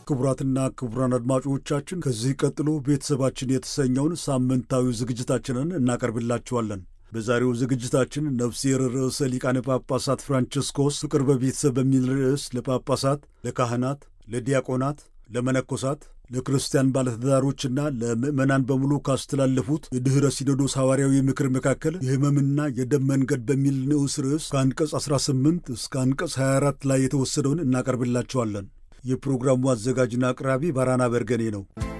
ክቡራትና ክቡራን አድማጮቻችን ከዚህ ቀጥሎ ቤተሰባችን የተሰኘውን ሳምንታዊ ዝግጅታችንን እናቀርብላችኋለን። በዛሬው ዝግጅታችን ነፍሴር ርዕሰ ሊቃነ ጳጳሳት ፍራንቸስኮስ ፍቅር በቤተሰብ በሚል ርዕስ ለጳጳሳት፣ ለካህናት፣ ለዲያቆናት፣ ለመነኮሳት፣ ለክርስቲያን ባለትዳሮችና ለምዕመናን በሙሉ ካስተላለፉት የድኅረ ሲኖዶስ ሐዋርያዊ ምክር መካከል የሕመምና የደም መንገድ በሚል ንዑስ ርዕስ ከአንቀጽ 18 እስከ አንቀጽ 24 ላይ የተወሰደውን እናቀርብላችኋለን። የፕሮግራሙ አዘጋጅና አቅራቢ ባራና በርገኔ ነው።